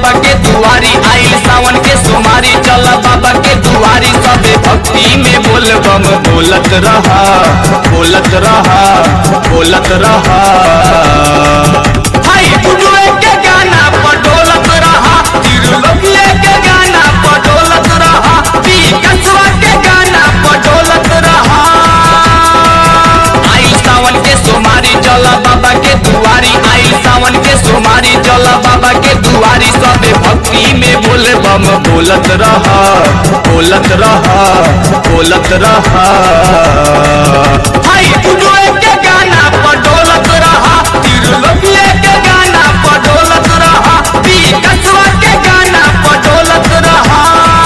बाबा के दुआरी आइल सावन के सोमारी चल बाबा के दुआरी सबे भक्ति में बोल बम बोलत रहा बोलत रहा बोलत रहा हाय गुरुए के गाना पर डोलत रहा तिरुलोकिए के गाना पर डोलत रहा पी कसवा के गाना पर डोलत रहा आई सावन के सोमारी चला बाबा के दुआरी आई सावन के सोमारी चला बाबा के दुआरी सबे भक्ति में बोले बम बोलत रहा बोलत रहा बोलत रहा हाय गुरुए के गाना पर डोलत रहा तिरुलोकिए के गाना पर डोलत रहा पी कसवा के गाना पर डोलत रहा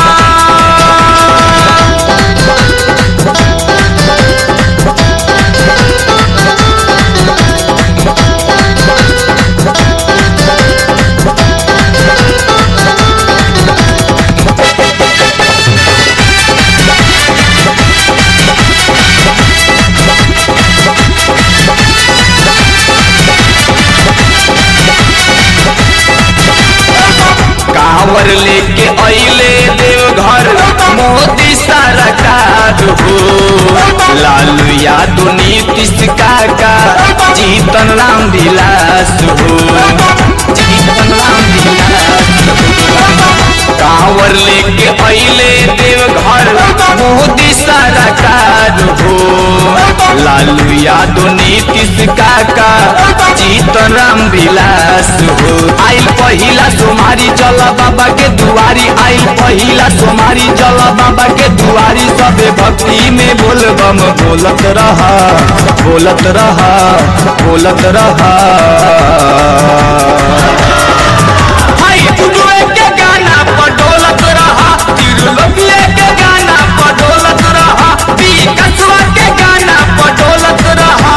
कांवर लेके अइले देवघर मोदी सरकार हो लालू यादव नीतीश काका जीतन राम विलास हो जीतन राम विलास हो कांवर लेके अइले देवघर मोदी सरकार हो लालू यादव नीतीश काका जीतन राम विलास हो आइल पहिला सोमारी चल बाबा के दुआरी आइल पहिला सोमारी चल बाबा के दुआरी सबे भक्ति में बोल बम बोलत रहा बोलत रहा बोलत रहा हाय गुरुए के गाना पर डोलत रहा तिरुलोकिए के गाना पर डोलत रहा पी कसवा के गाना पर डोलत रहा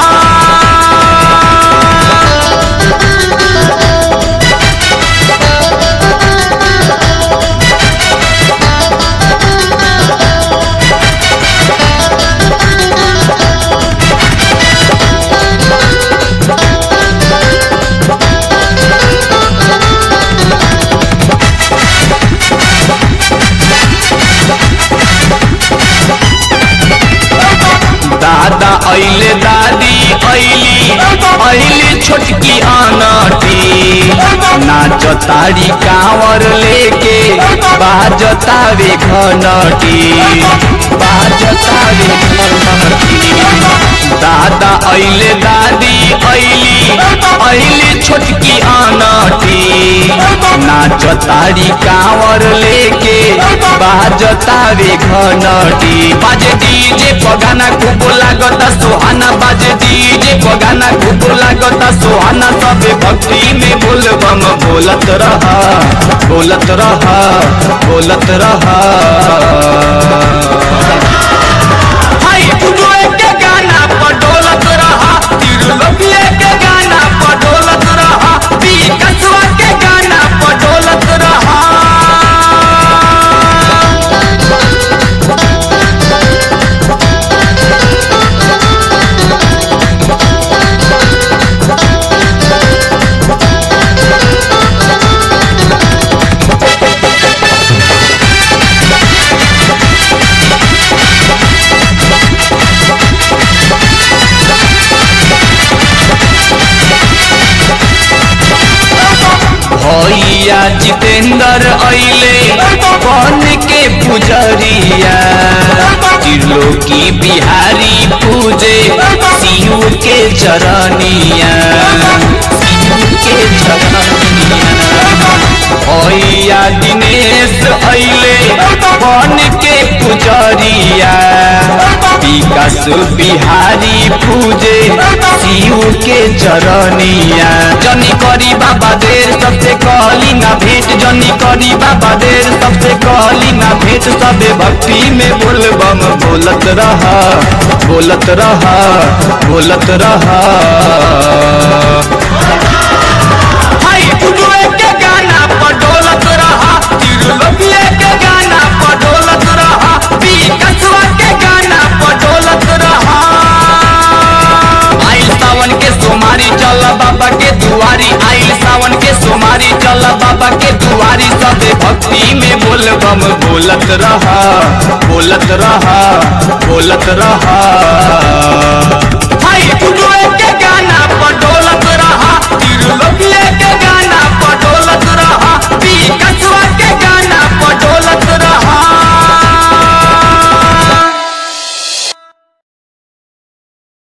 दादा अइले दादी अइली अइली छोटकी अनटी नाच तारी कांवर लेके बाजतावे घनटी बाजतावे घनटी दादा अइले दादी अइली अइली छोटकी अनटी नाच तारी कांवर लेके बाजतावे घनटी बाजे डीजे पगाना खूब लागता सुहाना बाजे डीजे पगाना खूब लागता सुहाना सबे भक्ति में बोल बम बोलत रहा बोलत रहा बोलत रहा हाय गुरुए के गाना पर डोलत रहा तिरुलोकिए के गाना पर डोलत रहा पी कसवा के गाना पर डोलत रहा भैया जितेंद्र अइले बन के पुजरिया त्रिलोकी बिहारी पूजे शिव के चरनिया शिव के चरनिया भैया दिनेश अइले बन के पुजरिया विकास बिहारी पूजे शिव के चरनिया जनी करी बाबा देर सबसे कहली ना भेंट जनी करी बाबा देर सबसे कहली ना भेंट सबे भक्ति में बोल बम बोलत रहा बोलत रहा बोलत रहा हाय गुरुए के गाना पर डोलत रहा तिरुलोकिए के गाना पर डोलत रहा पी कसवा के गाना पर डोलत रहा आइल सावन के सोमारी चल बाबा के दुआरी आइल सावन के सोमारी चल बाबा के दुआरी बम बोलत रहा बोलत रहा बोलत रहा